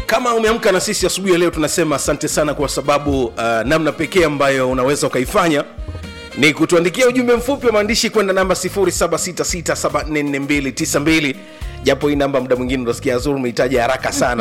kama umeamka na sisi asubuhi ya leo tunasema asante sana kwa sababu uh, namna pekee ambayo unaweza ukaifanya ni kutuandikia ujumbe mfupi wa maandishi kwenda namba 0766744292 japo hii namba muda mwingine unasikia azuru umehitaji haraka sana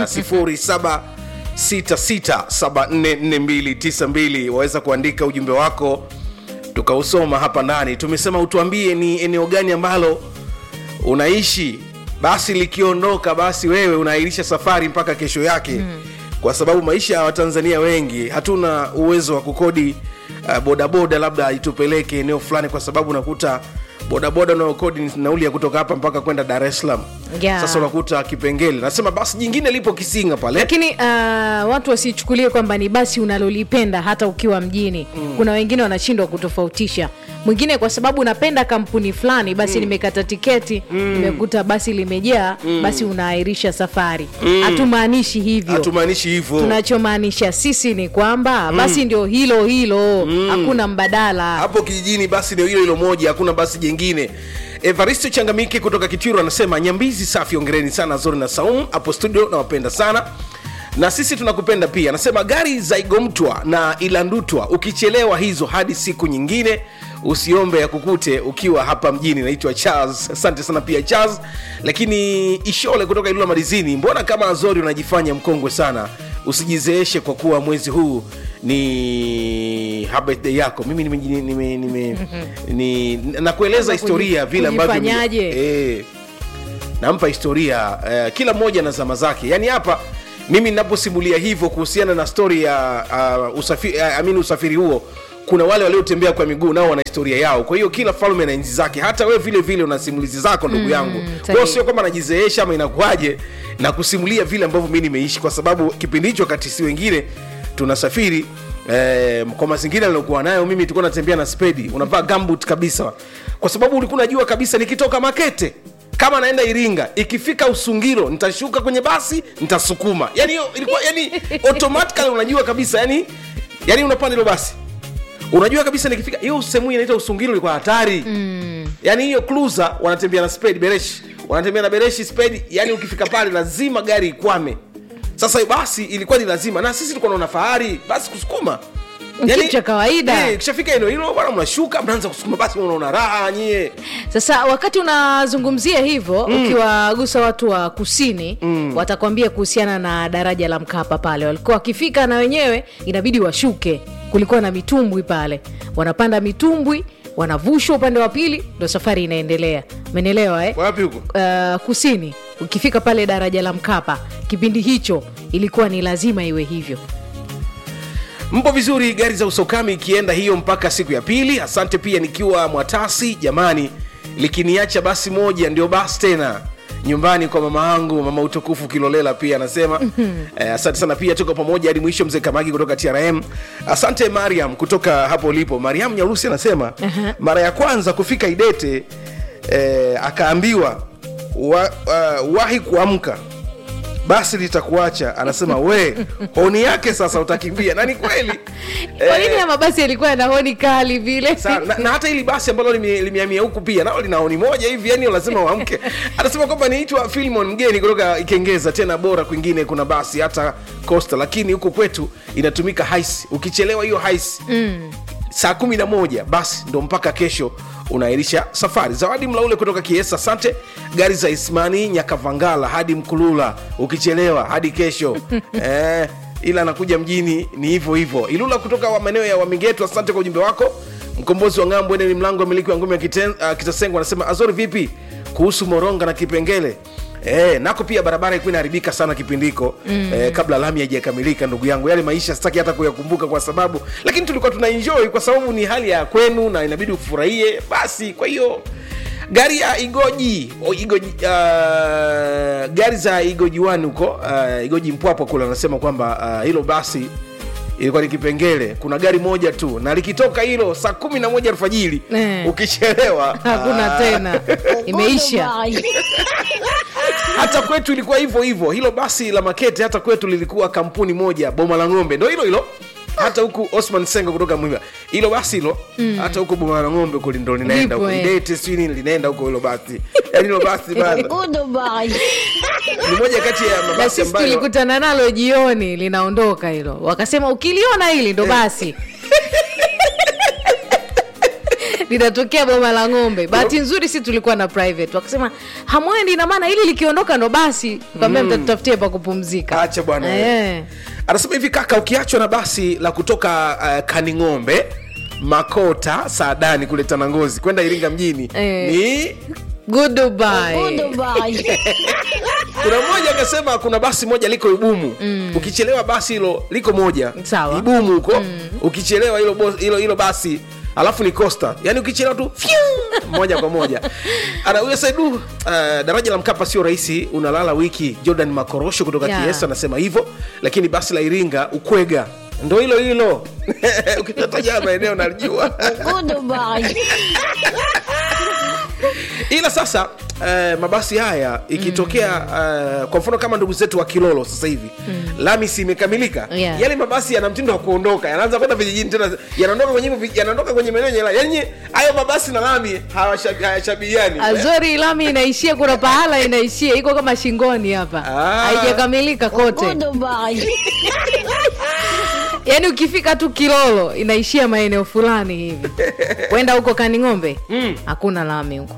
0766744292 waweza kuandika ujumbe wako tukausoma hapa ndani tumesema utuambie ni eneo gani ambalo unaishi basi likiondoka basi wewe unaahirisha safari mpaka kesho yake mm. kwa sababu maisha ya watanzania wengi hatuna uwezo wa kukodi uh, bodaboda labda itupeleke eneo fulani kwa sababu unakuta bodaboda unaokodi ni nauli ya kutoka hapa mpaka kwenda dar es salaam Yeah. sasa unakuta kipengele nasema basi jingine lipo kisinga pale lakini uh, watu wasichukulie kwamba ni basi unalolipenda hata ukiwa mjini mm. kuna wengine wanashindwa kutofautisha mwingine kwa sababu unapenda kampuni fulani basi mm. nimekata tiketi mm. nimekuta basi limejaa mm. basi unaahirisha safari hatumaanishi hivyo hatumaanishi hivyo tunachomaanisha sisi ni kwamba mm. basi ndio hilo hilo mm. hakuna mbadala hapo kijijini basi ndio hilo hilo moja hakuna basi jengine evaristo changamike kutoka kitiro anasema nyambizi safi ongereni sana zori na saum hapo studio nawapenda sana na sisi tunakupenda pia anasema gari za igomtwa na ilandutwa ukichelewa hizo hadi siku nyingine usiombe ya kukute ukiwa hapa mjini naitwa charles asante sana pia charles lakini ishole kutoka ilula madizini mbona kama azori unajifanya mkongwe sana usijizeeshe kwa kuwa mwezi huu ni birthday yako mimi nime, nime, nime, ni, nakueleza historia vile ambavyo kujifanyaje? eh, nampa historia eh, kila mmoja na zama zake yaani hapa mimi ninaposimulia hivyo kuhusiana na stori ya uh, usafiri, uh, amini usafiri huo kuna wale waliotembea kwa miguu nao wana historia yao kwa hiyo kila falme na enzi zake hata wewe vile vile una simulizi zako ndugu yangu kwa hiyo sahihi. sio kwamba najizeesha ama inakuaje na kusimulia vile ambavyo mi nimeishi kwa sababu kipindi hicho kati si wengine tunasafiri Eh, kwa mazingira niliokuwa nayo mimi tulikuwa natembea na spedi unavaa gambut kabisa kwa sababu ulikuwa unajua kabisa nikitoka makete kama naenda iringa ikifika usungiro nitashuka kwenye basi nitasukuma yani hiyo ilikuwa yani automatically unajua kabisa yani yani unapanda hilo basi unajua kabisa nikifika hiyo sehemu hii inaitwa usungiro ilikuwa hatari mm. yani hiyo cruiser wanatembea na spedi bereshi wanatembea na bereshi spedi yani ukifika pale lazima gari ikwame sasa basi ilikuwa ni lazima na sisi tulikuwa naona fahari basi kusukuma Kitu cha kawaida. eh, kishafika eneo hilo bwana mnashuka mnaanza kusukuma basi unaona raha nyie sasa wakati unazungumzia hivyo mm. ukiwagusa watu wa kusini mm. watakwambia kuhusiana na daraja la mkapa pale walikuwa wakifika na wenyewe inabidi washuke kulikuwa na mitumbwi pale wanapanda mitumbwi wanavushwa upande wa pili ndo safari inaendelea menelewa eh? wapi huko uh, kusini ukifika pale daraja la mkapa kipindi hicho ilikuwa ni lazima iwe hivyo mpo vizuri gari za usokami ikienda hiyo mpaka siku ya pili asante pia nikiwa mwatasi jamani likiniacha basi moja ndio basi tena nyumbani kwa mama yangu mama utukufu kilolela pia anasema eh, asante sana pia tuko pamoja hadi mwisho mzee kamagi kutoka trm asante mariam kutoka hapo ulipo mariam nyarusi anasema mara ya kwanza kufika idete eh, akaambiwa wa, uh, wahi kuamka basi litakuacha anasema we honi yake sasa utakimbia na ni kweli kwa nini Eh, ya mabasi yalikuwa yana honi kali vile Sa- na, na hata hili basi ambalo lime- limehamia huku pia nao lina honi moja hivi yani lazima uamke anasema kwamba niitwa filmon mgeni kutoka ikengeza tena bora kwingine kuna basi hata costa lakini huku kwetu inatumika haisi ukichelewa hiyo haisi mm. saa kumi na moja basi ndo mpaka kesho unaahirisha safari zawadi mlaule kutoka kiesa asante gari za ismani nyakavangala hadi mkulula ukichelewa hadi kesho eh, ila anakuja mjini ni hivyo hivyo ilula kutoka wa maeneo ya wamingetu asante kwa ujumbe wako mkombozi wa ng'ambo ene ni mlango wa miliki wa ngome ya Kiten- uh, kitasengo anasema azori vipi kuhusu moronga na kipengele E, nako pia barabara ilikuwa inaharibika sana kipindi hiko mm. e, kabla lami haijakamilika ndugu yangu yale maisha sitaki hata kuyakumbuka kwa sababu lakini tulikuwa tuna enjoy kwa sababu ni hali ya kwenu na inabidi ufurahie basi kwa hiyo gari ya igoji o, igoji uh, gari za igoji wani huko uh, igoji mpwapwa kule anasema kwamba uh, hilo basi ilikuwa ni kipengele kuna gari moja tu na likitoka hilo saa kumi na moja alfajiri Eh. ukichelewa hakuna ah, tena imeisha hata kwetu ilikuwa hivyo hivyo hilo basi la makete hata kwetu lilikuwa kampuni moja boma la ng'ombe ndo hilo hilo hata huku osman sengo kutoka mwimba hilo basi hilo hata huku boma la ng'ombe huko ndo linaenda Lipo, huko eh. idete sijui nini linaenda huko hilo basi yaani hilo basi bana ni moja kati ya na mabasi sisi ambayo tulikutana nalo jioni linaondoka hilo wakasema ukiliona hili ndo basi linatokea boma la ng'ombe bahati nzuri si tulikuwa na private wakasema hamwendi ina maana hili likiondoka ndo basi kaambia mtatutafutie pa kupumzika acha bwana Eh. anasema hivi kaka ukiachwa na basi la kutoka uh, kaning'ombe makota saadani kule tanangozi kwenda iringa mjini Eh. ni Goodbye. kuna mmoja akasema kuna basi moja liko ibumu mm. ukichelewa basi hilo liko moja Sawa. ibumu huko mm. ukichelewa hilo bos- hilo hilo basi alafu ni costa yaani ukichelewa tu fiu, moja kwa moja ana huyo saidu uh, daraja la mkapa sio rahisi unalala wiki jordan makorosho kutoka Yeah. ts anasema hivyo lakini basi la iringa ukwega ndo hilo hilo ukitataja maeneo nalijua ila sasa uh, mabasi haya ikitokea uh, kwa mfano kama ndugu zetu wa kilolo sasa hivi mm. lami si imekamilika Yeah. yale mabasi yana mtindo wa kuondoka yanaanza kwenda vijijini tena yanaondoka kwenye hivyo vi- yanaondoka kwenye maeneo yenye lami yani hayo mabasi na lami hawashabi- hayashabihiani azori lami inaishia kuna pahala inaishia iko kama shingoni hapa Ah. haijakamilika kote yaani ukifika tu kilolo inaishia maeneo fulani hivi kwenda huko kaning'ombe hakuna lami huko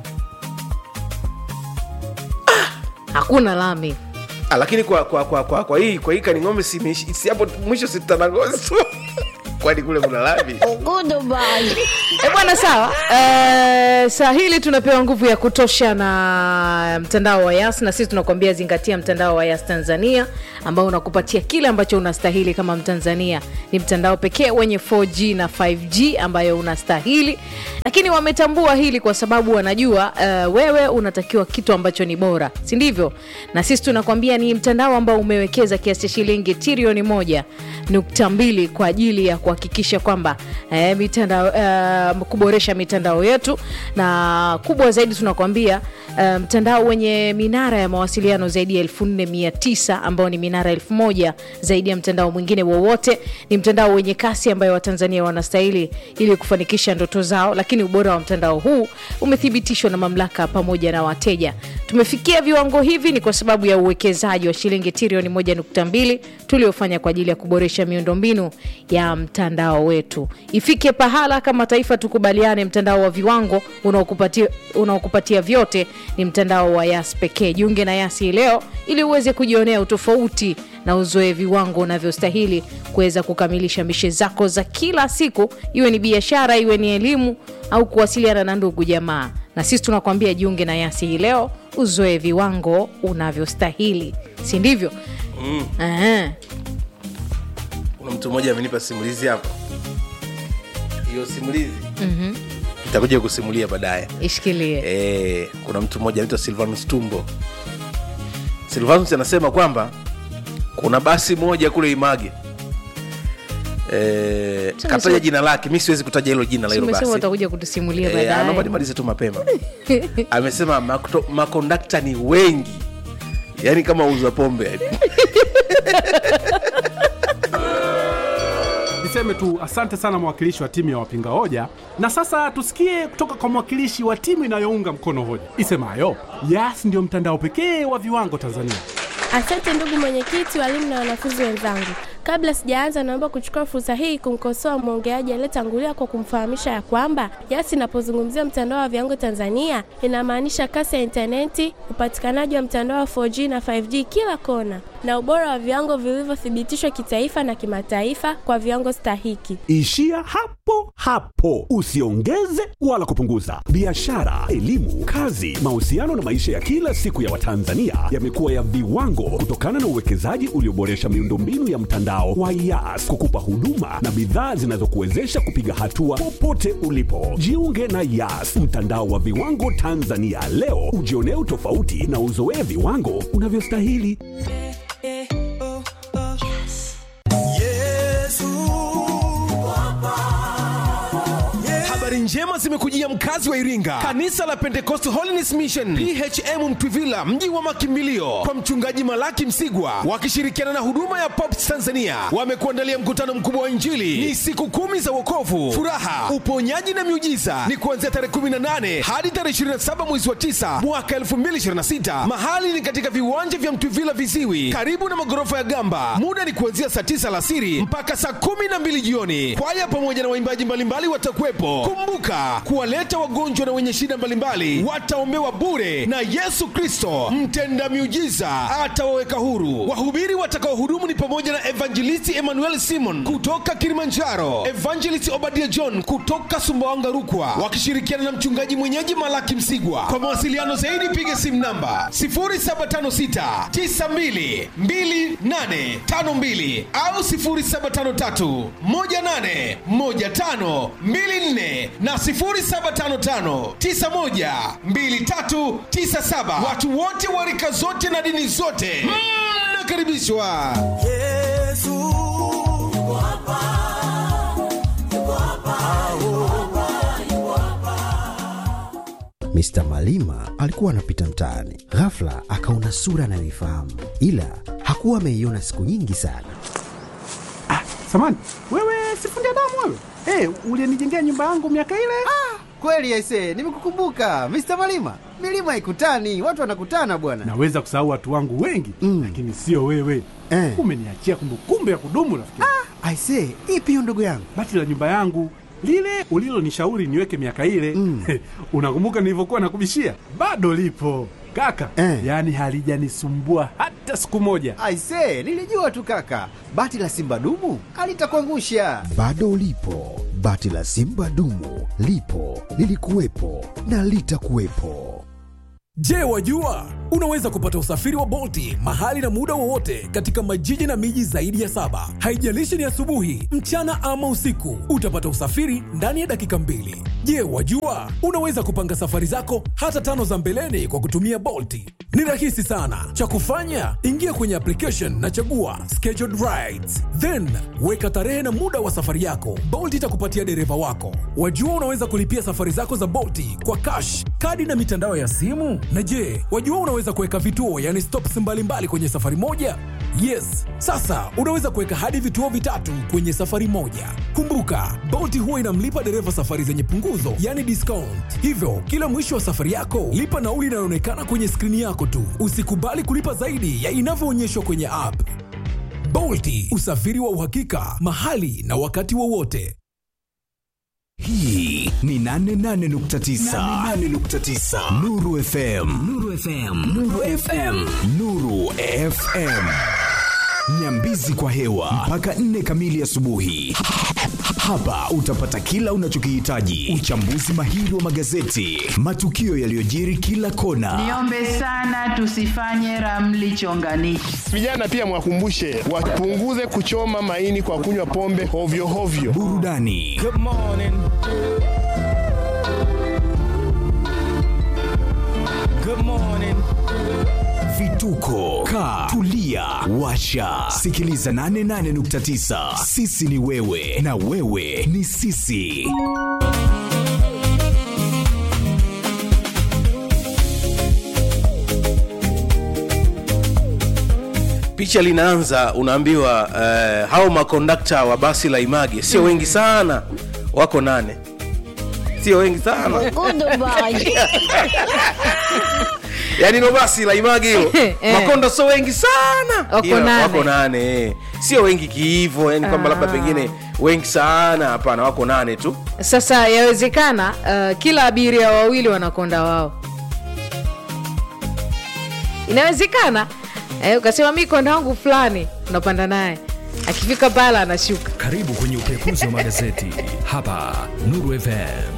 hakuna lami Ah, lakini kwa kwa kwa kwa, kwa hii kwa hii kaning'ombe si imeishi- si hapo mwisho si Tanangozi tu kwani kule kuna lami e bwana sawa e, saa hili tunapewa nguvu ya kutosha na mtandao wa yas na sisi tunakuambia zingatia mtandao wa yas tanzania ambao unakupatia kile ambacho unastahili kama mtanzania ni mtandao pekee wenye 4g na 5g ambayo unastahili lakini wametambua hili kwa sababu wanajua uh, wewe unatakiwa kitu ambacho ni bora si ndivyo na sisi tunakwambia ni mtandao ambao umewekeza kiasi cha shilingi trilioni moja nukta mbili kwa ajili ya kuhakikisha kwamba eh, mitandao eh, kuboresha mitandao yetu na kubwa zaidi tunakwambia eh, mtandao wenye minara ya mawasiliano zaidi ya 49 ambao ni minara 1000 zaidi ya mtandao mwingine wowote ni mtandao wenye kasi ambayo watanzania wanastahili ili kufanikisha ndoto zao lakini ubora wa mtandao huu umethibitishwa na mamlaka pamoja na wateja tumefikia viwango hivi ni kwa sababu ya uwekezaji wa shilingi trilioni 1.2 tuliofanya kwa ajili ya kuboresha miundombinu ya mtandao wetu ifike pahala kama taifa tukubaliane mtandao wa viwango unaokupatia unaokupatia vyote ni mtandao wa yas pekee jiunge na yas hii leo ili uweze kujionea utofauti na uzoe viwango unavyostahili kuweza kukamilisha mishe zako za kila siku iwe ni biashara iwe ni elimu au kuwasiliana na ndugu jamaa na sisi tunakwambia jiunge na yasi hii leo uzoe viwango unavyostahili si ndivyo mm. kuna mtu mmoja amenipa simulizi hapa hiyo simulizi mm-hmm. itakuja kusimulia baadaye ishikilie e, kuna mtu mmoja anaitwa silvanus tumbo silvanus anasema kwamba kuna basi moja kule image e, Sasa kataja sio- jina lake mi siwezi kutaja hilo jina la hilo umesema basi utakuja kutusimulia Eh, anaomba baadaye nimalize tu mapema amesema makto- makondakta ni wengi yaani kama uza pombe yani. niseme tu asante sana mwakilishi wa timu ya wapinga hoja na sasa tusikie kutoka kwa mwakilishi wa timu inayounga mkono hoja isemayo yas ndiyo mtandao pekee wa viwango tanzania Asante ndugu mwenyekiti, walimu na wanafunzi wenzangu. Kabla sijaanza, naomba kuchukua fursa hii kumkosoa mwongeaji aliyetangulia kwa kumfahamisha ya kwamba YAS inapozungumzia mtandao wa viwango Tanzania inamaanisha kasi ya intaneti, upatikanaji wa mtandao wa 4G na 5G kila kona, na ubora wa viwango vilivyothibitishwa kitaifa na kimataifa kwa viwango stahiki. Ishia hapo hapo, usiongeze wala kupunguza. Biashara, elimu, kazi, mahusiano na maisha ya kila siku ya Watanzania yamekuwa ya viwango kutokana na uwekezaji ulioboresha miundombinu ya mtandao wa YAS kukupa huduma na bidhaa zinazokuwezesha kupiga hatua popote ulipo. Jiunge na YAS, mtandao wa viwango Tanzania leo, ujionee utofauti na uzoee viwango unavyostahili. Habari njema njema zimekujia mkazi wa iringa kanisa la pentecost holiness mission phm mtwivila mji wa makimbilio kwa mchungaji malaki msigwa wakishirikiana na huduma ya pops tanzania wamekuandalia mkutano mkubwa wa injili ni siku kumi za wokovu furaha uponyaji na miujiza ni kuanzia tarehe 18 hadi tarehe 27 mwezi wa 9 mwaka 2026 mahali ni katika viwanja vya mtwivila viziwi karibu na magorofa ya gamba muda ni kuanzia saa 9 alasiri mpaka saa 12 jioni kwaya pamoja na waimbaji mbalimbali watakuwepo kumbuka kuwaleta wagonjwa na wenye shida mbalimbali wataombewa bure na yesu kristo mtenda miujiza atawaweka huru wahubiri watakaohudumu ni pamoja na evangelisti emmanuel simon kutoka kilimanjaro evangelist obadia john kutoka sumbawanga rukwa wakishirikiana na mchungaji mwenyeji malaki msigwa kwa mawasiliano zaidi piga simu namba 0756 92 2852 au 0753 18 15 24 na 0755 91 2397. Watu wote wa rika zote na dini zote mnakaribishwa. Mr. Malima alikuwa anapita mtaani, ghafla akaona sura anayoifahamu, ila hakuwa ameiona siku nyingi sana. Samani, wewe sifundi damu wewe? Hey, ulienijengea nyumba yangu miaka ile? Kweli aise, nimekukumbuka Mr. Malima. Milima haikutani, watu wanakutana bwana. Naweza kusahau watu wangu wengi Mm. lakini sio wewe. Eh. Umeniachia kumbukumbu ya kudumu rafiki. Aise, ipi hiyo ndugu yangu? Bati la nyumba yangu lile ulilonishauri niweke miaka ile Mm. unakumbuka nilivyokuwa nakubishia? Bado lipo kaka, Eh. yaani halijanisumbua hata siku moja. Aise, nilijua tu kaka, bati la simba dumu alitakuangusha. Bado lipo bati la Simba dumu, lipo lilikuwepo na litakuwepo. Je, wajua unaweza kupata usafiri wa Bolti mahali na muda wowote katika majiji na miji zaidi ya saba. Haijalishi ni asubuhi, mchana ama usiku, utapata usafiri ndani ya dakika mbili. Je, wajua unaweza kupanga safari zako hata tano za mbeleni kwa kutumia Bolti? Ni rahisi sana. Cha kufanya, ingia kwenye application na chagua scheduled rides, then weka tarehe na muda wa safari yako. Bolt itakupatia dereva wako. Wajua unaweza kulipia safari zako za Bolti kwa cash, kadi na mitandao ya simu. Na je, wajua unaweza kuweka vituo, yani stops mbalimbali kwenye safari moja? Yes, sasa unaweza kuweka hadi vituo vitatu kwenye safari moja. Kumbuka, Bolt huwa inamlipa dereva safari zenye punguzo, yani discount. Hivyo, kila mwisho wa safari yako, lipa nauli inayoonekana kwenye skrini yako tu. Usikubali kulipa zaidi ya inavyoonyeshwa kwenye app. Bolti, usafiri wa uhakika, mahali na wakati wowote. hii ni 88.9 nuru fm nuru fm nuru fm nuru fm nyambizi kwa hewa mpaka 4 kamili asubuhi hapa utapata kila unachokihitaji uchambuzi mahiri wa magazeti matukio yaliyojiri kila kona Niombe sana tusifanye ramli chonganishi. Vijana pia mwakumbushe wapunguze kuchoma maini kwa kunywa pombe hovyo hovyo. burudani vituko ka tulia washa sikiliza 88.9 sisi ni wewe na wewe ni sisi picha linaanza unaambiwa uh, hao makondakta wa basi la image sio wengi sana wako nane sio wengi sana yaani no basi la image hilo Eh. makonda sio wengi sana Wako Ila nane. wako nane eh. sio wengi kihivo yani kwamba labda Ah. pengine wengi sana hapana wako nane tu sasa yawezekana uh, kila abiria wawili wanakonda wao inawezekana eh, ukasema mi konda wangu fulani unapanda naye akifika pala anashuka Karibu kwenye upekuzi wa magazeti hapa Nuru FM.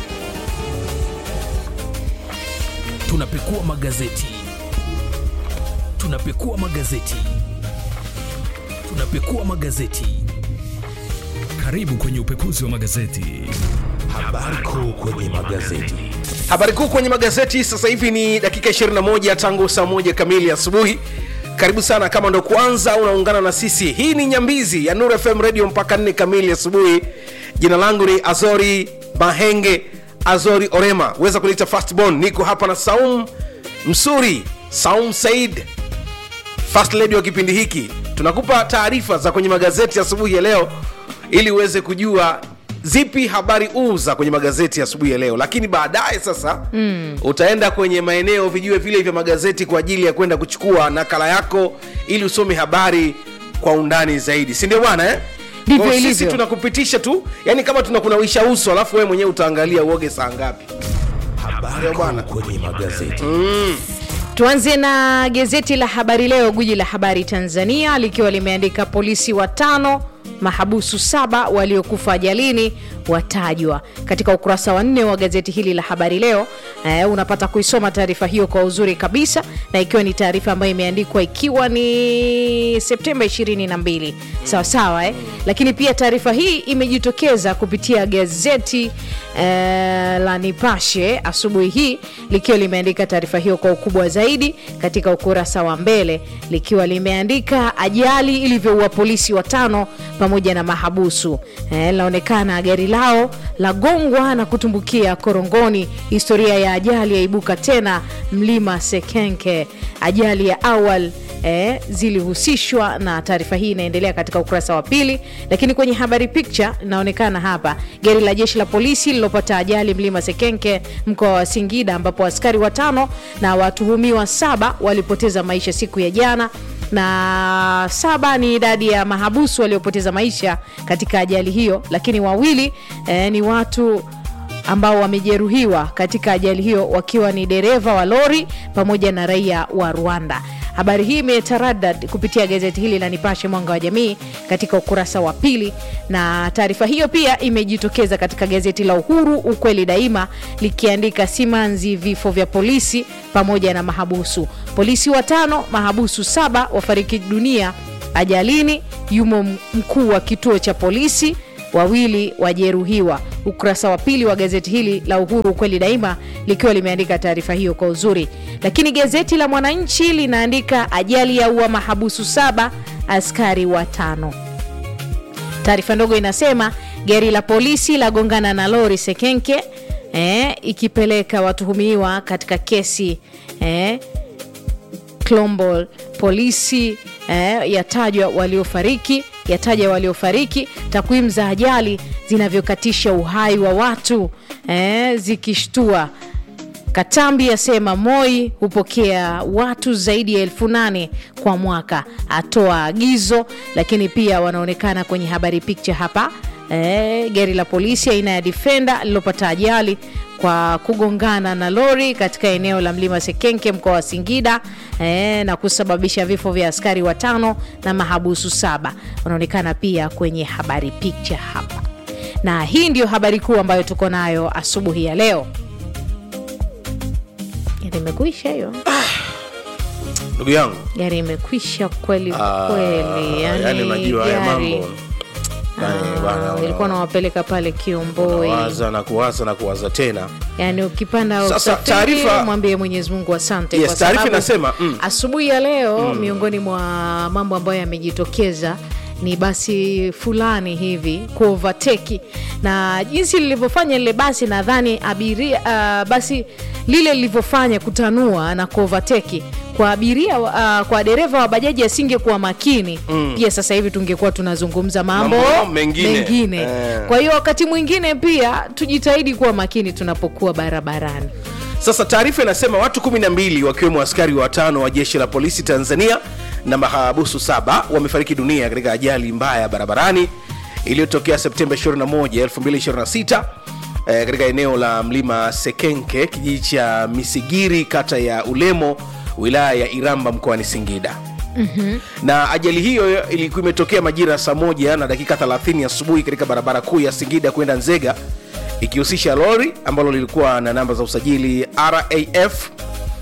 Tunapekua magazeti, tunapekua magazeti, tunapekua magazeti. Karibu kwenye upekuzi wa magazeti. habari kuu kwenye magazeti habari kuu kwenye magazeti sasa hivi ni dakika 21 tangu saa moja kamili asubuhi karibu sana kama ndo kwanza unaungana na sisi hii ni nyambizi ya nur fm radio mpaka nne kamili asubuhi jina langu ni azori mahenge azori orema weza kuliita fastbon niko hapa na saum msuri saum said first lady wa kipindi hiki tunakupa taarifa za kwenye magazeti asubuhi ya leo ili uweze kujua zipi habari uu za kwenye magazeti asubuhi ya leo lakini baadaye sasa mm. utaenda kwenye maeneo vijue vile vya magazeti kwa ajili ya kwenda kuchukua nakala yako ili usome habari kwa undani zaidi si ndio bwana eh? Ndivyo Kwa sisi ilivyo. tunakupitisha tu yani kama tunakunawisha uso alafu wewe mwenyewe utaangalia uoge saa ngapi Habari kuu kwenye magazeti. tuanze na gazeti la habari leo guji la habari tanzania likiwa limeandika polisi watano mahabusu saba waliokufa ajalini watajwa katika ukurasa wa nne wa gazeti hili la habari leo eh, unapata kuisoma taarifa hiyo kwa uzuri kabisa na ikiwa ni taarifa ambayo imeandikwa ikiwa ni septemba 22 sawa sawa eh? lakini pia taarifa hii imejitokeza kupitia gazeti eh, la nipashe asubuhi hii likiwa limeandika taarifa hiyo kwa ukubwa zaidi katika ukurasa wa mbele likiwa limeandika ajali ilivyoua polisi watano pamoja na mahabusu eh, linaonekana gari lao lagongwa na kutumbukia korongoni historia ya ajali yaibuka tena mlima sekenke ajali ya awal eh, zilihusishwa na taarifa hii inaendelea katika ukurasa wa pili lakini kwenye habari picture inaonekana hapa gari la jeshi la polisi lililopata ajali mlima sekenke mkoa wa singida ambapo askari watano na watuhumiwa saba walipoteza maisha siku ya jana na saba ni idadi ya mahabusu waliopoteza maisha katika ajali hiyo lakini wawili eh, ni watu ambao wamejeruhiwa katika ajali hiyo wakiwa ni dereva wa lori pamoja na raia wa rwanda habari hii imetaradad kupitia gazeti hili la nipashe mwanga wa jamii katika ukurasa wa pili na taarifa hiyo pia imejitokeza katika gazeti la uhuru ukweli daima likiandika simanzi vifo vya polisi pamoja na mahabusu polisi watano mahabusu saba wafariki dunia ajalini yumo mkuu wa kituo cha polisi wawili wajeruhiwa ukurasa wa pili wa gazeti hili la uhuru ukweli daima likiwa limeandika taarifa hiyo kwa uzuri lakini gazeti la mwananchi linaandika ajali ya ua mahabusu saba askari watano taarifa ndogo inasema gari la polisi lagongana na lori sekenke eh, ikipeleka watuhumiwa katika kesi eh, Clombol. Polisi eh, yatajwa waliofariki yataja waliofariki, takwimu za ajali zinavyokatisha uhai wa watu eh, zikishtua. Katambi asema Moi hupokea watu zaidi ya elfu nane kwa mwaka, atoa agizo. Lakini pia wanaonekana kwenye habari picture hapa eh, gari la polisi aina ya Defender lililopata ajali kwa kugongana na lori katika eneo la mlima Sekenke mkoa wa Singida eh, na kusababisha vifo vya askari watano na mahabusu saba. Wanaonekana pia kwenye habari picture hapa, na hii ndio habari kuu ambayo tuko nayo asubuhi ya leo. Gari imekwisha hiyo, ndugu yangu gari imekwisha kweli Ah, kweli, yani unajua haya gari- mambo yani bana, una- ilikuwa nawapeleka pale Kiomboi, unawaza na kuwaza na kuwaza tena yani ukipanda Sasa, usafiri, taarifa- mwambie Mwenyezi Mungu asante Yes, kwa taarifa sababu inasema, mm. asubuhi ya leo miongoni mwa mambo ambayo yamejitokeza ni basi fulani hivi kuovateki na jinsi lilivyofanya lile basi nadhani abiria uh, basi lile lilivyofanya kutanua na kuovateki kwa abiria uh, kwa dereva wa bajaji asingekuwa makini Mm. pia sasa hivi tungekuwa tunazungumza mambo, Mambo mengine. mengine. Eh. kwa hiyo wakati mwingine pia tujitahidi kuwa makini tunapokuwa barabarani Sasa taarifa inasema watu 12 wakiwemo askari watano wa jeshi la polisi Tanzania na mahabusu saba wamefariki dunia katika ajali mbaya barabarani iliyotokea Septemba 21, 2026 eh, katika eneo la mlima Sekenke, kijiji cha Misigiri, kata ya Ulemo, wilaya ya Iramba, mkoani Singida na ajali hiyo ilikuwa imetokea majira ya saa moja na dakika 30 asubuhi katika barabara kuu ya Singida kwenda Nzega ikihusisha lori ambalo lilikuwa na namba za usajili RAF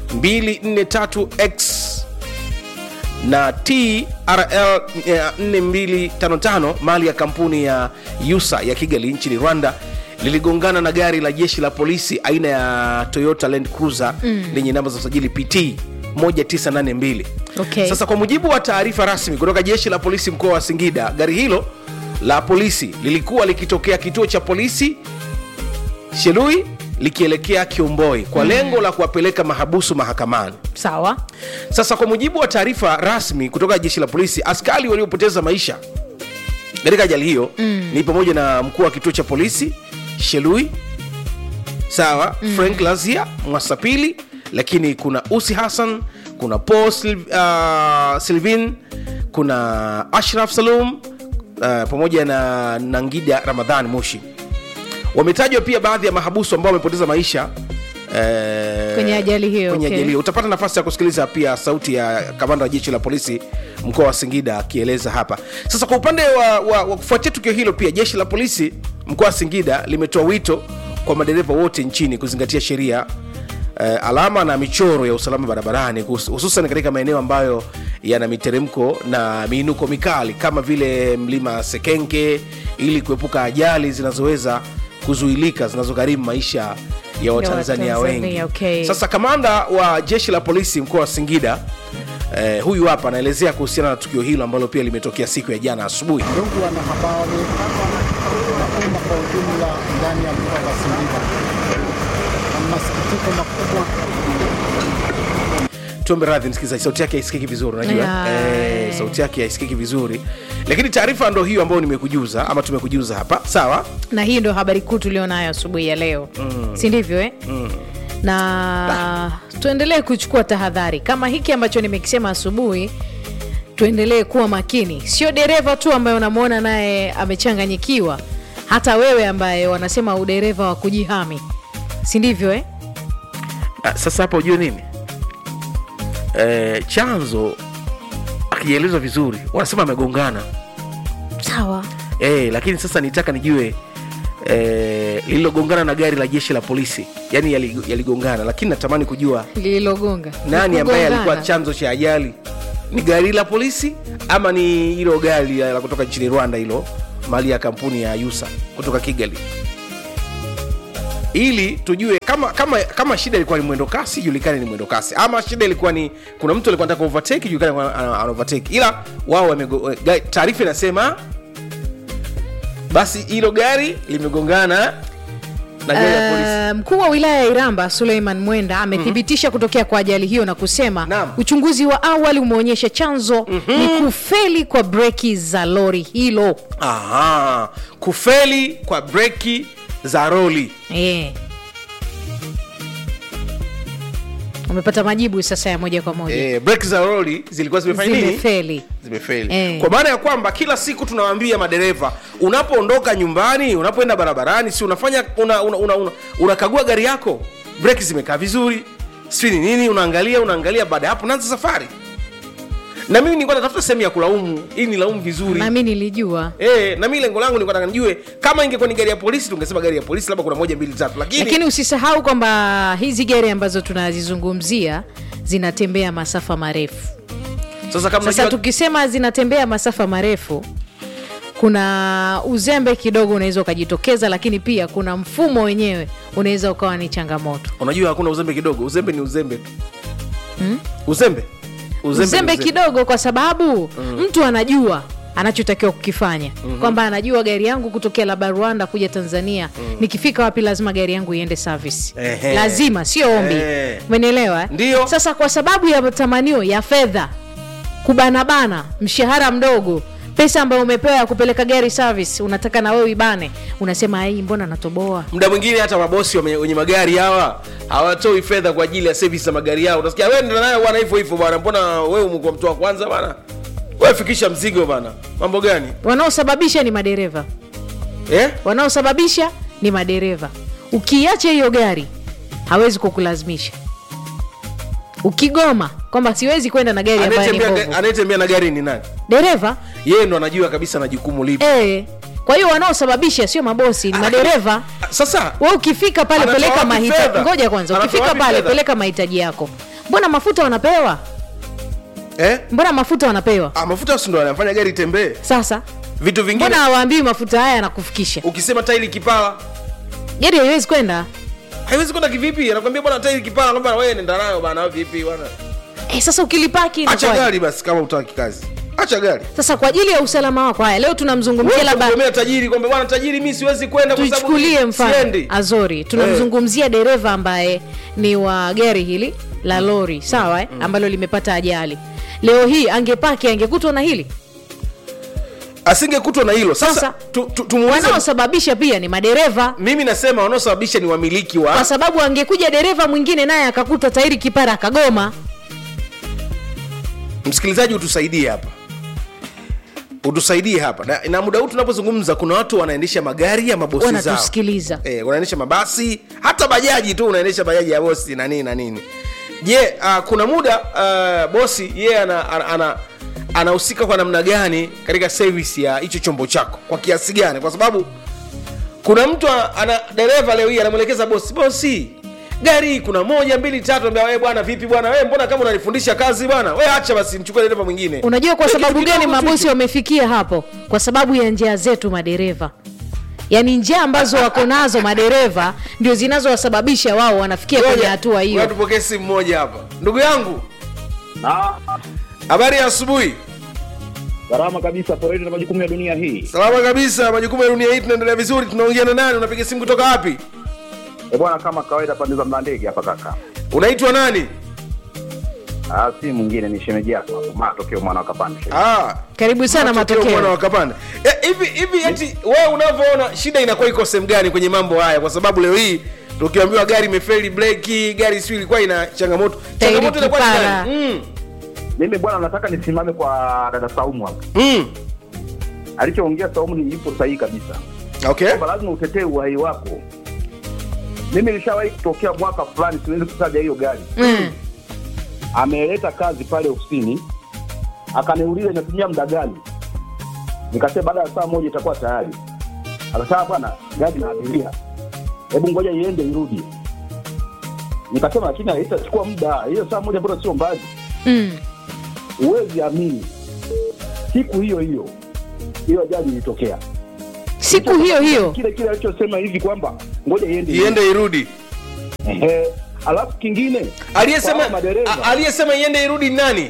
243X na TRL eh, 4255 mali ya kampuni ya Yusa ya Kigali nchini Rwanda liligongana na gari la jeshi la polisi aina ya Toyota Land Cruiser Mm. lenye namba za usajili PT 1982 Okay. sasa kwa mujibu wa taarifa rasmi kutoka jeshi la polisi mkoa wa singida gari hilo la polisi lilikuwa likitokea kituo cha polisi shelui likielekea kiomboi kwa lengo la kuwapeleka mahabusu mahakamani sawa sasa kwa mujibu wa taarifa rasmi kutoka jeshi la polisi askari waliopoteza maisha katika ajali hiyo mm. ni pamoja na mkuu wa kituo cha polisi shelui sawa mm. frank lazia mwasapili lakini kuna usi hassan kuna paul Sil, uh, silvin kuna ashraf salum uh, pamoja na nangida ramadhan mushi wametajwa pia baadhi ya mahabusu ambao wamepoteza maisha eh, Kwenye ajali hiyo, kwenye okay. ajali hiyo utapata nafasi ya kusikiliza pia sauti ya kamanda wa jeshi la polisi mkoa wa singida akieleza hapa sasa kwa upande wa, wa, wa kufuatia tukio hilo pia jeshi la polisi mkoa wa singida limetoa wito kwa madereva wote nchini kuzingatia sheria eh, alama na michoro ya usalama barabarani kus- hususan katika maeneo ambayo yana miteremko na miinuko mikali kama vile mlima sekenke ili kuepuka ajali zinazoweza kuzuilika zinazogharimu maisha ya watanzania wengi Watanzania, okay. sasa kamanda wa jeshi la polisi mkoa wa singida eh, huyu hapa anaelezea kuhusiana na tukio hilo ambalo pia limetokea siku ya jana asubuhi Ndugu wanahabari na umma kwa ujumla ndani ya mkoa wa Singida, na masikitiko makubwa tuombe radhi msikilizaji sauti yake haisikiki vizuri unajua Yeah. eh, sauti yake haisikiki vizuri lakini taarifa ndo hiyo ambayo nimekujuza ama tumekujuza hapa sawa na hii ndio habari kuu tulionayo asubuhi ya leo mm. si ndivyo eh? mm. na tuendelee kuchukua tahadhari kama hiki ambacho nimekisema asubuhi tuendelee kuwa makini sio dereva tu ambaye unamwona naye amechanganyikiwa hata wewe ambaye wanasema udereva wa kujihami si ndivyo eh? Ah, sasa hapa ujue nini eh, chanzo akielezwa vizuri wanasema amegongana sawa eh, lakini sasa nitaka nijue eh, lililogongana na gari la jeshi la polisi yani yali- yaligongana lakini natamani kujua lililogonga nani ambaye Kugongana. alikuwa chanzo cha ajali ni gari la polisi ama ni hilo gari la la kutoka nchini rwanda hilo mali ya kampuni ya yusa kutoka kigali ili tujue kama kama kama shida ilikuwa ni mwendo kasi ijulikane ni mwendo kasi ama shida ilikuwa ni kuna mtu alikuwa anataka overtake ijulikane kwa- ana ana overtake ila wao wamego- ga- taarifa inasema basi hilo gari limegongana na gari ya polisi Uh, mkuu wa wilaya ya Iramba Suleiman Mwenda amethibitisha kutokea kwa ajali hiyo na kusema uchunguzi wa awali umeonyesha chanzo ni kufeli kwa breki za lori hilo. Aha, kufeli kwa breki za roli Eh. Umepata majibu sasa ya moja kwa moja. eh, breki za roli zilikuwa zimefanya nini Zimefeli. zimefeli Eh. kwa maana ya kwamba kila siku tunawaambia madereva unapoondoka nyumbani unapoenda barabarani si unafanya unakagua una, una, una, unakagua gari yako breki zimekaa vizuri sijui ni nini unaangalia unaangalia baada ya hapo naanza safari na mimi nilikuwa natafuta sehemu ya kulaumu ili nilaumu vizuri Na mimi nilijua. Eh, na mimi lengo langu nilikuwa nataka nijue kama ingekuwa ni gari ya polisi tungesema gari ya polisi labda kuna moja mbili tatu lakini, Lakini usisahau kwamba hizi gari ambazo tunazizungumzia zinatembea masafa marefu. sasa kama Sasa unajua- tukisema zinatembea masafa marefu, kuna uzembe kidogo unaweza ukajitokeza, lakini pia kuna mfumo wenyewe unaweza ukawa ni changamoto. unajua hakuna uzembe kidogo uzembe ni uzembe tu Hmm? uzembe Uzembe, ni kidogo, kwa sababu Mm. mtu anajua anachotakiwa kukifanya Mhm. kwamba anajua gari yangu kutokea labda Rwanda kuja Tanzania nikifika wapi lazima gari yangu iende service Ehe. lazima sio ombi Eh. umenielewa eh? Ndio. sasa kwa sababu ya matamanio ya fedha kubanabana mshahara mdogo pesa ambayo umepewa ya kupeleka gari service unataka na wewe ibane unasema hii mbona natoboa muda mwingine hata mabosi wame- wenye magari hawa hawatoi fedha kwa ajili ya service za magari yao utasikia wewe ndio nayo bwana hivyo hivyo bwana mbona wewe umekuwa mtu wa kwanza bwana wewe fikisha mzigo bwana mambo gani wanaosababisha ni madereva eh? wanaosababisha ni madereva ukiacha hiyo gari hawezi kukulazimisha ukigoma kwamba siwezi kwenda na gari ambayo ni Anayetembea- mbovu anayetembea na gari ni nani dereva yeye ndo anajua kabisa na jukumu lipi eh. kwa hiyo wanaosababisha sio mabosi ni madereva sasa we ukifika pale Anatoa peleka wapi mahitaji fedha? ngoja kwanza Anatoa ukifika wapi pale fedha? peleka mahitaji yako mbona mafuta wanapewa eh? mbona mafuta wanapewa ah, mafuta si ndo anafanya gari itembee sasa vitu vingine mbona hawaambii mafuta haya yanakufikisha ukisema tairi kipala gari haiwezi kwenda haiwezi kwenda kivipi anakwambia bwana tairi kipala kwamba wewe nenda nayo bana vipi bwana eh, sasa ukilipaki acha inakuwaje? gari basi kama utaki kazi acha gari sasa kwa ajili ya usalama wako haya leo tunamzungumzia labda labda tajiri kwamba bwana tajiri mi siwezi kwenda kwa sababu tuichukulie mfano siendi azori tunamzungumzia dereva ambaye ni wa gari hili la lori sawa eh? ambalo limepata ajali leo hii angepaki angekutwa na hili asingekutwa na hilo sasa, Sasa, tu, tu, tumuulize- wanaosababisha pia ni madereva mimi nasema wanaosababisha ni wamiliki wa kwa sababu angekuja dereva mwingine naye akakuta tairi kipara akagoma msikilizaji utusaidie hapa utusaidie hapa na, na muda huu tunapozungumza kuna watu wanaendesha magari ya mabosi zao wanatusikiliza e, wanaendesha mabasi hata bajaji tu unaendesha bajaji ya bosi na nini na nini je uh, kuna muda uh, bosi yeye ana, ana, ana anahusika kwa namna gani katika service ya hicho chombo chako kwa kiasi gani kwa sababu kuna mtu ana- ana dereva leo hii anamwelekeza bosi bosi gari hii kuna moja mbili tatu ambia wewe bwana vipi bwana wewe mbona kama unanifundisha kazi bwana wewe acha basi mchukue dereva mwingine unajua kwa Wewe sababu kitu gani kidogo tu mabosi hicho. wamefikia hapo kwa sababu ya njia zetu madereva yaani njia ambazo wako nazo madereva ndio zinazowasababisha wao wanafikia kwenye Ngoja, hatua hiyo ngoja tupokee simu moja hapa ndugu yangu habari ya asubuhi Salama kabisa, poleni na majukumu ya dunia hii. salama kabisa majukumu ya dunia hii tunaendelea vizuri tunaongea na nani unapiga simu kutoka wapi E bwana, kama kawaida, pande za mlandege hapa kaka. unaitwa nani Ah, si mwingine ni shemeji yako hapo, matokeo mwana wakapanda. ah, karibu sana matokeo mwana matokeo wakapanda Eh, hivi hivi eti wewe unavyoona shida inakuwa iko sehemu gani kwenye mambo haya kwa sababu leo hii tukiambiwa gari imefeli breki gari siu ilikuwa ina changamoto Tairi changamoto inakuwa ni kipara. gani? mm. Mimi bwana, nataka nisimame kwa dada Saumu hapa. Mm. Alichoongea Saumu ni yupo sahihi kabisa, okay kwamba lazima utetee uhai wako. Mimi nilishawahi kutokea mwaka fulani, siwezi kutaja hiyo gari, mm. ameleta kazi pale ofisini, akaniuliza inatumia muda gani, nikasema baada ya saa moja itakuwa tayari. Akasema bwana, gari na abiria, hebu ngoja iende irudi. Nikasema lakini haitachukua muda, hiyo saa moja bora sio mbali. Mm. Huwezi amini, siku hiyo hiyo hiyo ajali ilitokea. siku hiyo hiyo Kile kile alichosema hivi kwamba ngoja iende iende irudi Ehe. Alafu kingine kwa aliyesema hao madereva a- aliyesema iende irudi ni nani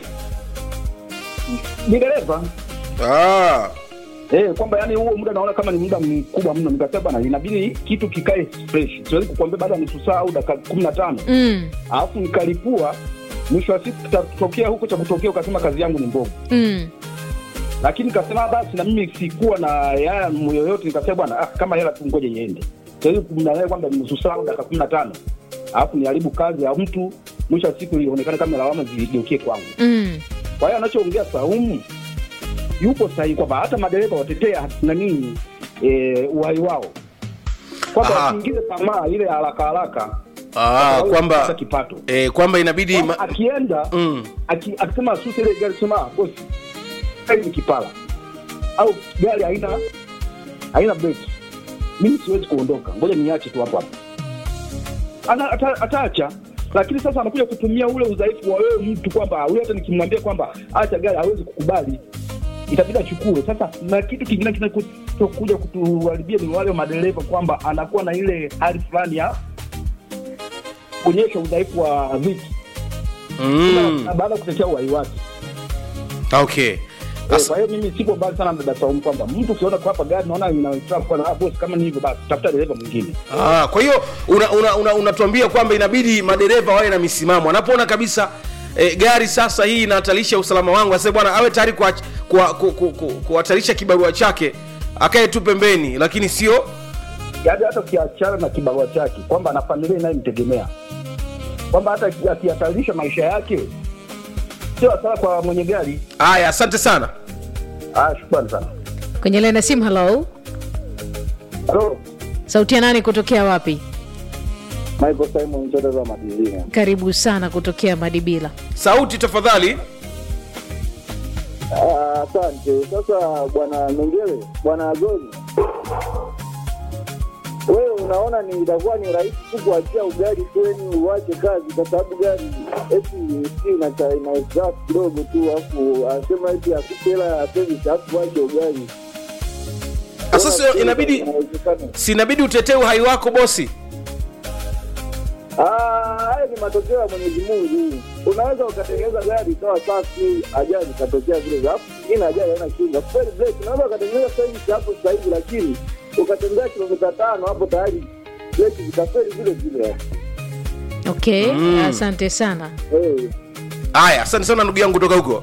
ni dereva ah. Eh, kwamba yani huo muda naona kama ni muda mkubwa mno. Nikasema bana, inabidi kitu kikae fresh. Siwezi kukuambia baada ya nusu saa au dakika kumi na tano mm. alafu nikalipua, mwisho wa siku kitatokea huko cha kutokea, ukasema kazi yangu ni mbovu. Mm. Lakini nikasema basi, na mimi sikuwa na yaya yoyote, nikasema bwana, ah, kama hela tu ngoja iende. Siwezi kumdanganya kwamba ni nusu saa au dakika kumi na tano alafu niharibu kazi ya mtu, mwisho wa siku ionekane kama lawama zigeukie kwangu. Mm. Kwa hiyo anachoongea Saumu yupo sahihi kwamba hata madereva watetea nani e, uhai wao, kwamba Aha. wasiingize tamaa ile haraka haraka Ah, Au kwamba kupata kipato eh, kwamba inabidi Kwamba ma... akienda mm. aki- akisema asuse ile gari sema "Ah, bosi gari ni kipala au gari haina haina breki, mimi siwezi kuondoka, ngoja niache tu hapo hapo. Ana- ata- ataacha lakini sasa anakuja kutumia ule udhaifu wa wewe mtu kwamba huyu hata nikimwambia kwamba acha gari hawezi kukubali itabidi achukue sasa na kitu kingine kinachokuja kutuharibia ni wale madereva kwamba anakuwa na ile hali fulani ya kuonyesha udhaifu wa viti mm. na baada ya kutetea uhai wake okay Eh, kwa hiyo mimi sipo mbali sana na dada Saumu kwamba mtu ukiona kwa hapa gari naona inataka kuwa na ah, bosi kama ni hivyo basi tafuta dereva mwingine Ah, kwa hiyo unatuambia una, una, unatuambia kwamba inabidi madereva wawe na misimamo anapoona kabisa eh, gari sasa hii inahatarisha usalama wangu asema bwana awe tayari kuhatarisha kwa, ku, ku, ku, kuhatarisha kibarua chake akae tu pembeni lakini sio yaani hata ukiachana na kibarua chake kwamba ana familia inayomtegemea kwamba hata aki- akihatarisha maisha yake sio hasara kwa mwenye gari haya asante sana ah, shukrani sana kwenye laini ya simu halo Halo, sauti ya nani kutokea wapi Michael Simon Chote za Madizini. karibu sana kutokea madibila sauti tafadhali Ah, Asante. Sasa bwana Mengele, bwana Azori, wewe unaona ni itakuwa ni rahisi tu kuachia ugari kweni uwache kazi, kwa sababu gari eti si inacha- ina exhaust kidogo tu, alafu anasema eti akupe hela ya service, alafu wache ugari. sasa sio inabidi si inabidi utetee uhai wako bosi Ah, haya ni matokeo ya Mwenyezi Mungu. unaweza ukatengeneza gari ikawa safi, ajali ikatokea vile vile, alafu ingine ajali haina kinga. Kweli breki, unaweza ukatengeneza service hapo sasa hivi, lakini ukatembea kilomita tano hapo tayari breki zikafeli vile vile. okay Mm. asante sana haya asante sana ndugu yangu kutoka huko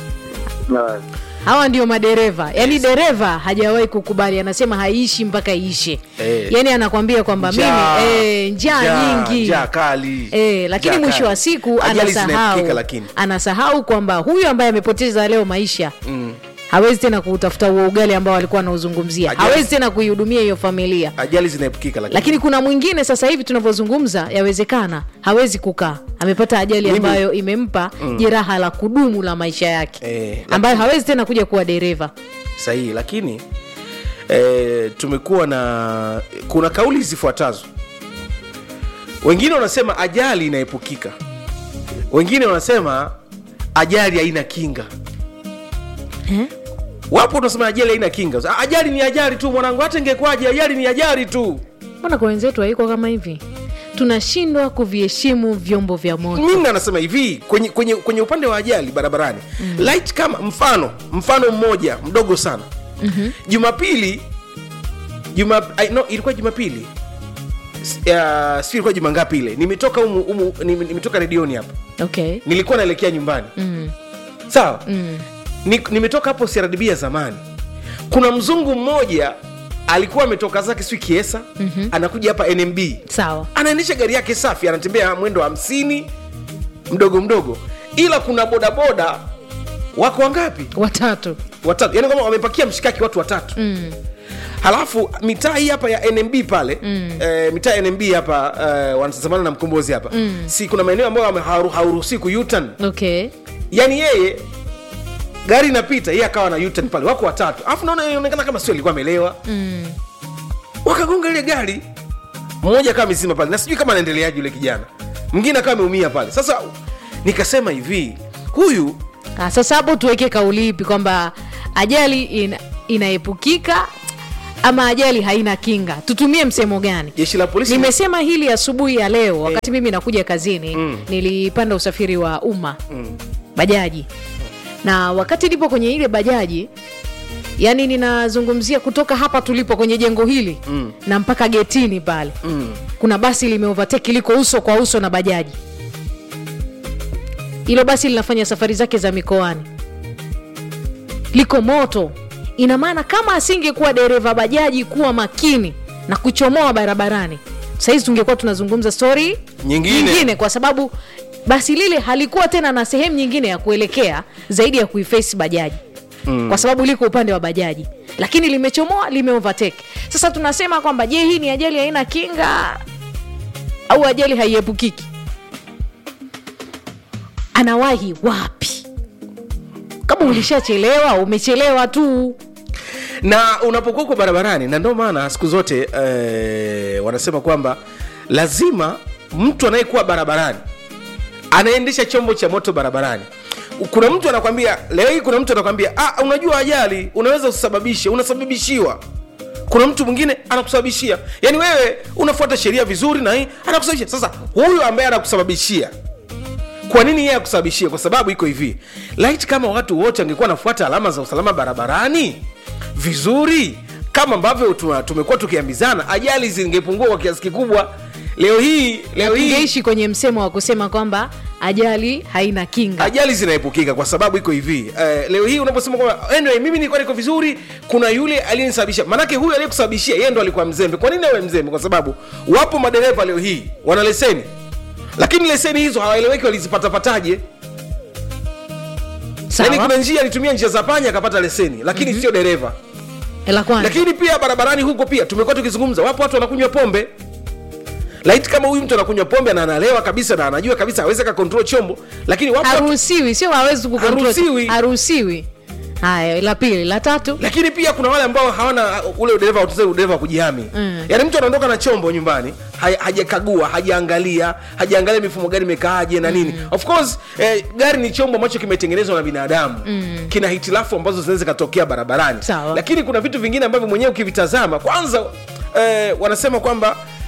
hawa ndio madereva yaani dereva hajawahi kukubali anasema haiishi mpaka iishe Eh. yaani anakwambia kwamba Njaa. mimi eh, njaa Njaa, nyingi njaa kali. eh, lakini Njaa mwisho kali. wa siku Ajali anasahau zinaepukika lakini. anasahau kwamba huyu ambaye amepoteza leo maisha Mm. hawezi tena kuutafuta huo ugali ambao alikuwa anauzungumzia Ajali- hawezi tena kuihudumia hiyo familia ajali zinaepukika lakini lakini kuna mwingine sasa hivi tunavyozungumza yawezekana hawezi kukaa amepata ajali Mimi- ambayo imempa Mm. jeraha la kudumu la maisha yake eh, ambayo hawezi tena kuja kuwa dereva sahihi lakini eh, tumekuwa na kuna kauli zifuatazo wengine wanasema ajali inaepukika wengine wanasema ajali haina kinga wapo unasema ajali haina kinga Ah, ajali ni ajali tu mwanangu hata ingekuwaje ajali ni ajali tu mbona kwa wenzetu haiko kama hivi tunashindwa kuviheshimu vyombo vya moto mimi anasema hivi kwenye, kwenye, kwenye upande wa ajali barabarani mm. light kama mfano mfano mmoja mdogo sana Mhm. jumapili juma I, no, ilikuwa jumapili S- uh, sijui ilikuwa juma ngapi ile nimetoka umu, umu, nim- nimetoka redioni hapa okay nilikuwa naelekea nyumbani mm. sawa Mm. Ni, nimetoka hapo CRDB ya zamani kuna mzungu mmoja alikuwa ametoka zake sijui kiesa Mhm. anakuja hapa nmb sawa anaendesha gari yake safi anatembea mwendo wa hamsini mdogo mdogo ila kuna bodaboda wako wangapi watatu watatu yani kama wamepakia mshikaki watu watatu mm. halafu mitaa hii hapa ya nmb pale mm. eh, mitaa ya nmb hapa eh, wanatazamana na mkombozi hapa Mm. si kuna maeneo ambayo hame- hawaru- hauruhusi ku U-turn. okay yani yeye gari inapita yeye akawa na U-turn pale wako watatu alafu naona inaonekana kama sio alikuwa amelewa mm. wakagonga ile gari mmoja akawa amezima pale na sijui kama anaendeleaje yule kijana mwingine akawa ameumia pale sasa nikasema hivi huyu Ah, sasa hapo tuweke kauli ipi kwamba ajali ina, inaepukika ama ajali haina kinga tutumie msemo gani jeshi la polisi nimesema hili asubuhi ya leo wakati mimi nakuja kazini nilipanda usafiri wa umma Mm. bajaji na wakati nipo kwenye ile bajaji yani ninazungumzia kutoka hapa tulipo kwenye jengo hili Mm. na mpaka getini pale Mm. kuna basi limeovateki liko uso kwa uso na bajaji hilo basi linafanya safari zake za mikoani liko moto ina maana kama asingekuwa dereva bajaji kuwa makini na kuchomoa barabarani sahizi tungekuwa tunazungumza stori Nyingine. nyingine kwa sababu basi lile halikuwa tena na sehemu nyingine ya kuelekea zaidi ya kuifesi bajaji Mm. kwa sababu liko upande wa bajaji lakini limechomoa limeovateke sasa tunasema kwamba je hii ni ajali haina kinga au ajali haiepukiki anawahi wapi kama ulishachelewa umechelewa tu na unapokuwa uko barabarani na ndio maana siku zote eh, wanasema kwamba lazima mtu anayekuwa barabarani anaendesha chombo cha moto barabarani kuna mtu anakwambia leo hii kuna mtu anakwambia ah, unajua ajali unaweza usababishe unasababishiwa kuna mtu mwingine anakusababishia yaani wewe unafuata sheria vizuri na hii anakusababishia sasa huyu ambaye anakusababishia kwa nini yeye akusababishia kwa sababu iko hivi light kama watu wote angekuwa nafuata alama za usalama barabarani vizuri kama ambavyo tuna- tumekuwa tukiambizana ajali zingepungua kwa kiasi kikubwa leo hii leo hii tungeishi kwenye msemo wa kusema kwamba ajali haina kinga ajali zinaepukika kwa sababu iko hivi uh, leo hii unaposema kwamba anyway, mimi nilikuwa niko vizuri kuna yule aliyenisababisha manake huyu aliyekusababishia yeye ndo alikuwa mzembe kwa nini awe mzembe kwa sababu wapo madereva leo hii wana leseni lakini leseni hizo hawaeleweki walizipatapataje yani kuna njia alitumia njia za panya akapata leseni lakini mm-hmm. sio dereva la kwanza lakini pia barabarani huko pia tumekuwa tukizungumza wapo watu wanakunywa pombe laiti kama huyu mtu anakunywa pombe na analewa kabisa na anajua kabisa aweze kakontrol chombo lakini wapo watu- haruhusiwi sio hawezi kucontrol. Haruhusiwi. haruhusiwi haya la pili la tatu lakini pia kuna wale ambao hawana uh, ule udereva tuseme udereva wa kujihami Mm. yaani mtu anaondoka na chombo nyumbani ha- hajakagua hajaangalia hajaangalia mifumo gari imekaaje na nini of course eh, gari ni chombo ambacho kimetengenezwa na binadamu Mm. kina hitilafu ambazo zinaweza zikatokea barabarani Sawa. lakini kuna vitu vingine ambavyo mwenyewe ukivitazama kwanza eh, wanasema kwamba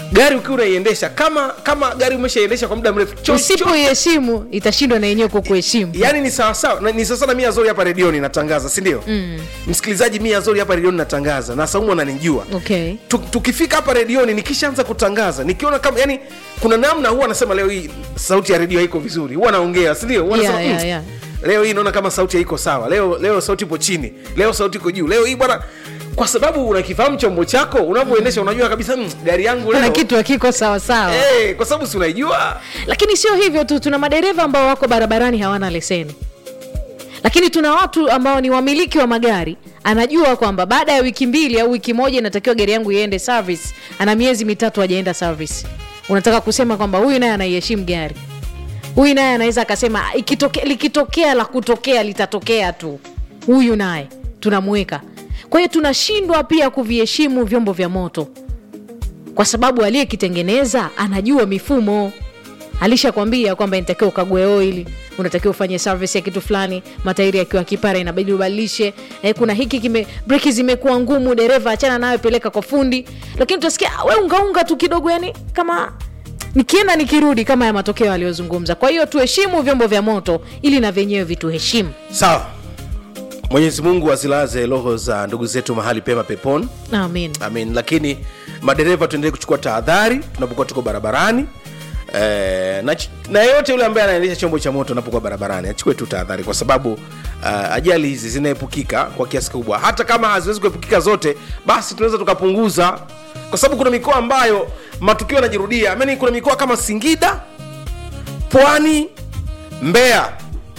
gari ukiwa unaiendesha kama kama gari umeshaiendesha kwa muda mrefu cho- usipoiheshimu itashindwa na yenyewe kukuheshimu yani ni sawasawa na- ni sasa na mia zori hapa redioni natangaza sindio mm. msikilizaji mia zori hapa redioni natangaza na saumu ananijua okay Tu- tukifika hapa redioni nikishaanza kutangaza nikiona kama yani kuna namna huwa anasema leo hii sauti ya redio haiko vizuri huwa naongea sindio Huwa Yeah, nasema, yeah, "Mm, yeah. leo hii naona kama sauti haiko sawa leo leo sauti ipo chini leo sauti iko juu leo hii bwana kwa sababu unakifahamu chombo chako unavyoendesha unajua kabisa mm, gari yangu kuna leo kitu hakiko sawasawa hey, kwa sababu si unaijua lakini sio hivyo tu tuna madereva ambao wako barabarani hawana leseni lakini tuna watu ambao ni wamiliki wa magari anajua kwamba baada ya wiki mbili au wiki moja inatakiwa gari yangu iende service ana miezi mitatu hajaenda service unataka kusema kwamba huyu naye anaiheshimu gari huyu naye anaweza akasema ikitoke, likitokea la kutokea litatokea tu huyu naye tunamweka kwa hiyo tunashindwa pia kuviheshimu vyombo vya moto kwa sababu aliyekitengeneza anajua mifumo alishakwambia kwamba inatakiwa ukague oili unatakiwa ufanye service ya kitu fulani matairi yakiwa kipara inabidi ubadilishe eh, kuna hiki kime breki zimekuwa ngumu dereva achana nayo peleka kwa fundi lakini utasikia "Ah, we ungaunga tu kidogo yani kama nikienda nikirudi kama ya matokeo aliyozungumza kwa hiyo tuheshimu vyombo vya moto ili na vyenyewe vituheshimu sawa mwenyezi mungu azilaze roho za ndugu zetu mahali pema peponi amin amin lakini madereva tuendelee kuchukua tahadhari tunapokuwa tuko barabarani Eh, na, ch- na yeyote yule ambaye anaendesha chombo cha moto anapokuwa barabarani achukue tu tahadhari kwa sababu uh, ajali hizi zinaepukika kwa kiasi kikubwa hata kama haziwezi kuepukika zote basi tunaweza tukapunguza kwa sababu kuna mikoa ambayo matukio yanajirudia Ameni, kuna mikoa kama singida pwani mbeya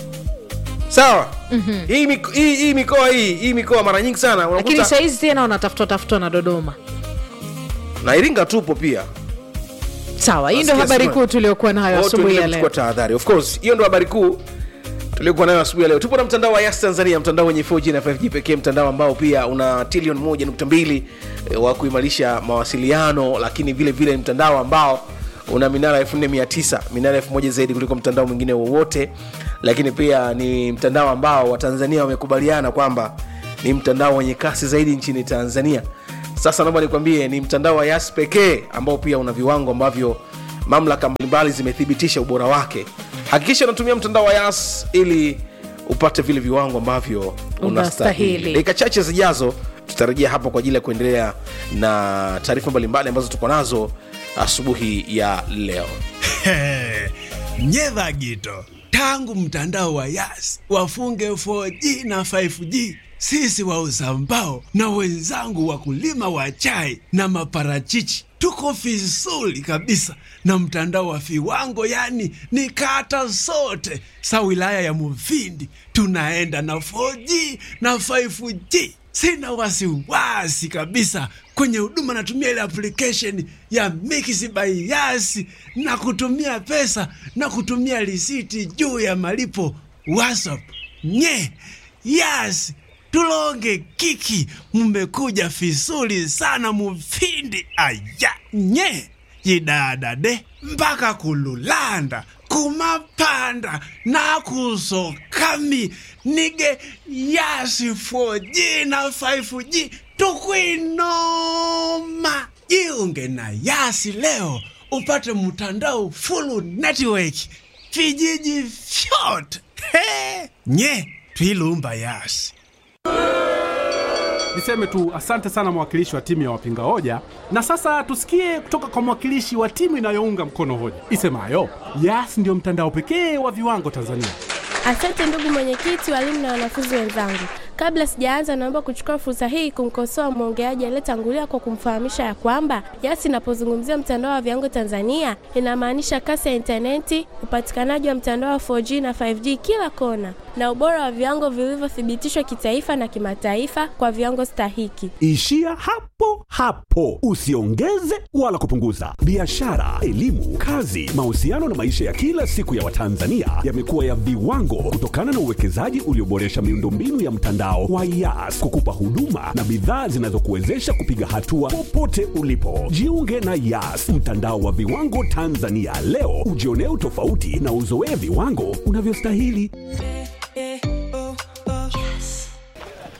sawa mm-hmm. hii, miko- hii, hii mikoa hii hii mikoa mara nyingi sana lakini unakuta sahizi tena wanatafutwa tafutwa na dodoma na iringa tupo pia sawa hii ndio Nasikia habari sema- kuu tuliokuwa nayo Wote asubuhi tuendelee ya leo kuchukua tahadhari of course hiyo ndo habari kuu tuliokuwa nayo asubuhi ya leo tupo na mtandao wa yas tanzania mtandao wenye 4g na 5g pekee mtandao ambao pia una trilion 1.2 eh, wa kuimarisha mawasiliano lakini vile vile ni mtandao ambao una minara 4900 minara 1000 zaidi kuliko mtandao mwingine wowote lakini pia ni mtandao ambao watanzania wamekubaliana kwamba ni mtandao wenye kasi zaidi nchini tanzania sasa naomba nikwambie ni mtandao wa yas pekee ambao pia una viwango ambavyo mamlaka mbalimbali zimethibitisha ubora wake hakikisha unatumia mtandao wa yas ili upate vile viwango ambavyo unastahili Unastahili. dakika chache zijazo tutarejea hapo kwa ajili ya kuendelea na taarifa mbalimbali ambazo tuko nazo asubuhi ya leo nyedha gito tangu mtandao wa yas wafunge 4g na 5g sisi wauza mbao na wenzangu wakulima wa chai na maparachichi tuko vizuri kabisa na mtandao wa viwango yani ni kata zote sa wilaya ya muvindi tunaenda na 4g na 5g sina wasiwasi kabisa kwenye huduma natumia ile application ya Mix by Yas na kutumia pesa na kutumia risiti juu ya malipo WhatsApp. Nye Yas tulonge kiki, mmekuja vizuri sana mufindi aya nye yidadade mpaka kululanda kumapanda nakusokami nige yasi 4G na 5G tukwinoma jiunge na yasi leo upate mtandao full network vijiji vyote He! nye twilumba yasi niseme tu asante sana mwakilishi wa timu ya wapinga hoja na sasa tusikie kutoka kwa mwakilishi wa timu inayounga mkono hoja isemayo yas ndiyo mtandao pekee wa viwango tanzania Asante ndugu mwenyekiti, walimu na wanafunzi wenzangu. Kabla sijaanza, naomba kuchukua fursa hii kumkosoa mwongeaji aliyetangulia kwa kumfahamisha ya kwamba YAS inapozungumzia mtandao wa viwango Tanzania inamaanisha kasi ya intaneti, upatikanaji wa mtandao wa 4G na 5G kila kona, na ubora wa viwango vilivyothibitishwa kitaifa na kimataifa kwa viwango stahiki. Ishia hapo hapo, usiongeze wala kupunguza. Biashara, elimu, kazi, mahusiano na maisha ya kila siku ya Watanzania yamekuwa ya viwango kutokana na uwekezaji ulioboresha miundombinu ya mtandao wa YAS kukupa huduma na bidhaa zinazokuwezesha kupiga hatua popote ulipo. Jiunge na YAS, mtandao wa viwango Tanzania leo, ujionee utofauti na uzoee viwango unavyostahili.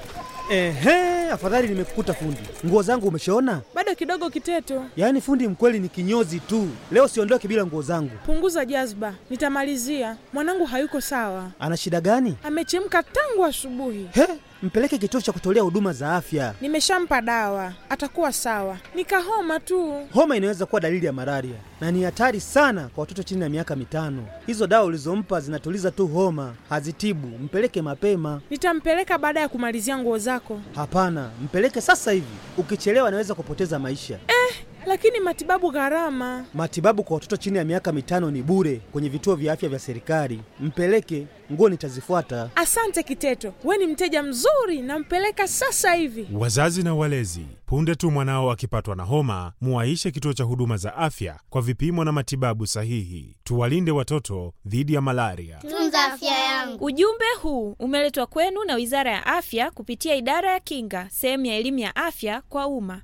Ehe, afadhali nimekukuta fundi. Nguo zangu umeshaona? Bado kidogo Kiteto, Yaani fundi mkweli ni kinyozi tu. Leo siondoke bila nguo zangu. punguza jazba, nitamalizia. Mwanangu hayuko sawa, Ana shida gani? amechemka tangu asubuhi. He, mpeleke kituo cha kutolea huduma za afya. Nimeshampa dawa, atakuwa sawa. Nikahoma tu. Homa inaweza kuwa dalili ya malaria na ni hatari sana kwa watoto chini ya miaka mitano. Hizo dawa ulizompa zinatuliza tu homa, hazitibu. Mpeleke mapema. Nitampeleka baada ya kumalizia nguo zako. Hapana, mpeleke sasa hivi. Ukichelewa anaweza kupoteza maisha. Eh, lakini matibabu gharama. Matibabu kwa watoto chini ya miaka mitano ni bure kwenye vituo vya afya vya serikali. Mpeleke, nguo nitazifuata. Asante Kiteto, we ni mteja mzuri, nampeleka sasa hivi. Wazazi na walezi, punde tu mwanao akipatwa na homa, muwaishe kituo cha huduma za afya kwa vipimo na matibabu sahihi. Tuwalinde watoto dhidi ya malaria. Tunza afya yangu. Ujumbe huu umeletwa kwenu na Wizara ya Afya kupitia Idara ya Kinga, sehemu ya elimu ya afya kwa umma.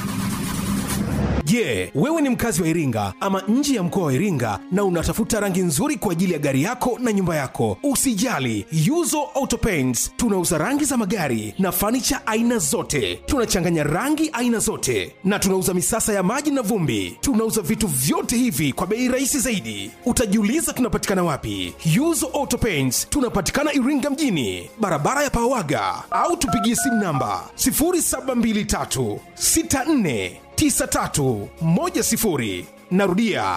Je, wewe ni mkazi wa Iringa ama nje ya mkoa wa Iringa na unatafuta rangi nzuri kwa ajili ya gari yako na nyumba yako? Usijali, Yuzo Auto Paints tunauza rangi za magari na fanicha aina zote. Tunachanganya rangi aina zote na tunauza misasa ya maji na vumbi. Tunauza vitu vyote hivi kwa bei rahisi zaidi. Utajiuliza tunapatikana wapi? Yuzo Auto Paints tunapatikana Iringa mjini, barabara ya Pawaga, au tupigie simu namba 0723 64 9310 narudia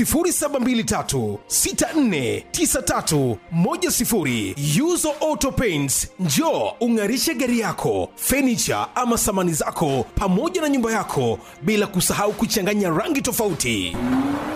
0723649310 yuzo auto paints njo ung'arishe gari yako fenicha ama samani zako pamoja na nyumba yako bila kusahau kuchanganya rangi tofauti